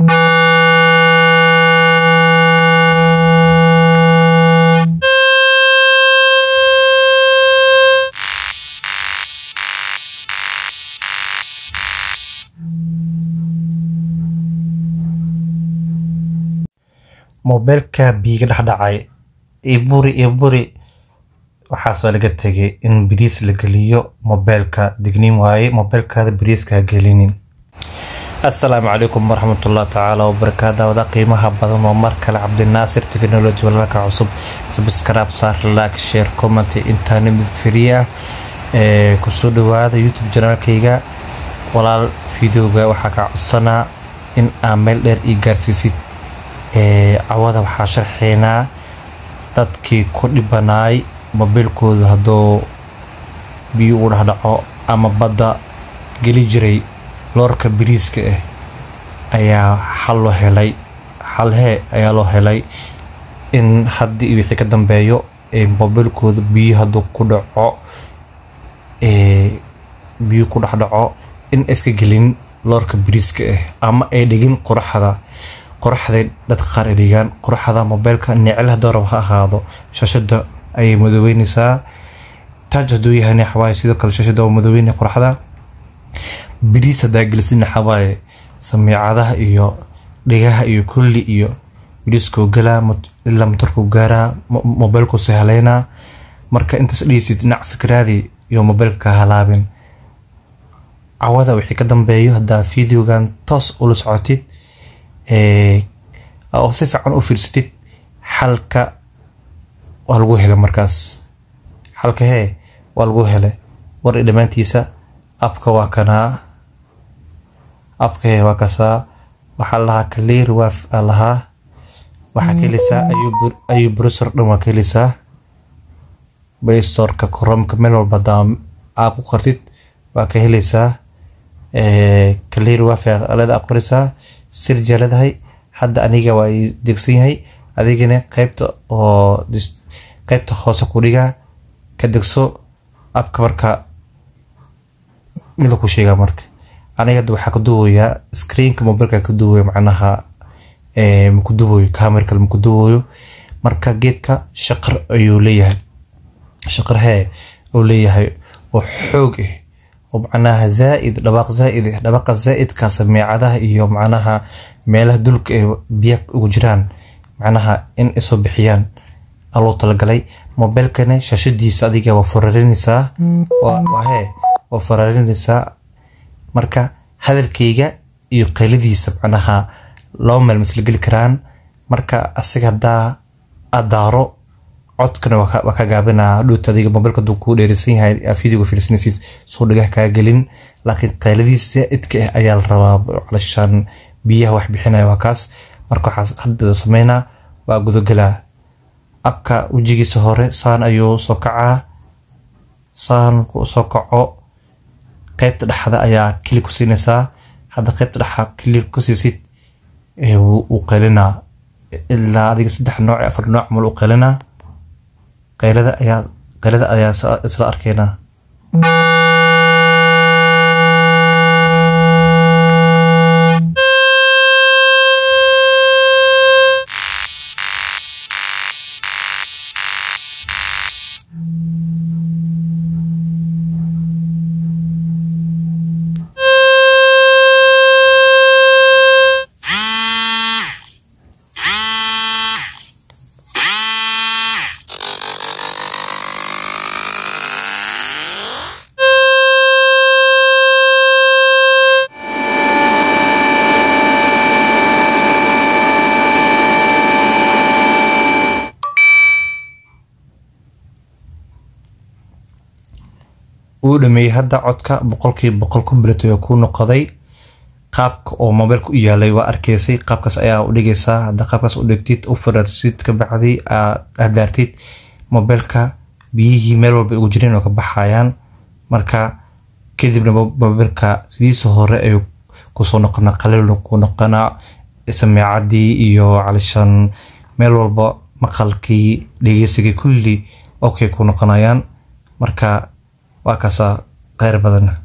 moobeelka biiga dhexdhacay iburi iburi waxaas waa laga tegay in biriis la geliyo moobeelka digniin waaye moobeelkaada biriiska ha gelinin assalaamu calaykum waraxmatullahi tacaala wabarakaatu wada qiimaha badan oo mar kale cabdinaasir technology walaalka cusub subscribe saar like share comment intaana mid free ah ee kusoo dhawaada youtube janaalkayga walaal videoga waxaa kaa codsanaa in aa meel dheer ii gaarsiisid cawada waxaa sharxeynaa dadkii ku dhibanaay mobiilkooda hadduu biyo u dhexdhaco ama badda geli jiray loorka biriiska ah ayaa xal loo helay xalhee ayaa loo helay in haddii wixii ka dambeeyo mobiilkooda biyo hadduu ku dhaco biyo ku dhexdhaco in iska gelin loorka biriiska ah ama ay dhigin qoraxda qoraxday dadka qaar ay dhigaan qoraxda mobeelka necel doorab ha ahaado shashada ayay madoobeyneysaa taaj haduu yahay xawaaye sidoo kale shashada waa madoobeynaya qoraxda biriis hadaa gelisidna xawaaye samiicadaha iyo dhigaha iyo kulli iyo biriiskuu galaa ilaa motorkuu gaaraa mobeelkuu sahaleynaa marka intaas dhihaysid dhinac fikraadii iyo mobeelka ka halaabin cawada wixii ka dambeeyo haddaa videogan toos ula socotid oo si fiican u fiirsatid xalka waa lagu helay markaas xalka hee waa lagu helay war i dhammaantiisa abka waa kanaa abka hee waa kasaa waxaa lahaa clear waf aa lahaa waxaa ka heleysaa ayuu brusor dhan waa ka heleysaa baystorka koromka meel walba hadaa aa ku qartid waa ka heleysaa clear waf alada aqorisaa sirjaa leedahay hadda aniga waa i degsan yahay adigana qeybta oo qeybta hoose ku dhigaa ka degso abka marka mida ku sheegaa marka aniga hadda waxaa ka duwayaa screenka mobilka ka duwaya macnaha maku duwayo camera kale maku duwayo marka geedka shaqar ayuu leeyahay shaqar hee uu leeyahay oo xoog ah oo macnaha zaaid dhabaaq zaaid ah dhawaaqa zaaidka sameecadaha iyo macnaha meelaha dulka ee biya ugu jiraan macnaha in isoo bixiyaan aloo talagalay mobeelkana shaashadiisa adiga waa fararinaysaa hee waa fararinaysaa marka hadalkayga iyo qayladiisa macnaha laba meel masla geli karaan marka asaga haddaa adaaro codkana waa ka gaabinaa dhuuta adiga mobeelka haduu kuu dheereysan yahay videoga fiirsanaysid soo dhagah kaa gelin laakiin qayladiisa zaaidka ah ayaa la rabaa calashaan biyaha wax bixinaya waa kaas marka waxaa hadda sameynaa waa gudagelaa abka wejigiisa hore saan ayuu soo kacaa saan soo kaco qeybta dhexda ayaa kili ku siinaysaa hadda qeybta dhexa kili ku siisid wuu qaylinaa ilaa adiga saddex nooc afar nooc mal u qaylinaa qaylada ayaa qaylada ayaa isla arkeynaa uu dhameeyey hadda codka boqolkiiba boqol combilet oo ku noqoday qaabka oo mobeelka u yaalay waa arkeysay qaabkaas ayaa u dhigaysaa hadda qaabkaas u dhigtid u faraarsid ka bacdi adaartid mobeelka biyihii meel walba ugu jireen oo ka baxayaan marka kadibna mobeelka sidiisa hore ay kusoo noqonaa qaliil ku noqonaa sameecadii iyo calishan meel walba maqalkii dhegeysigii kulli okay ku noqonayaan marka waa kaasaa kheyr badan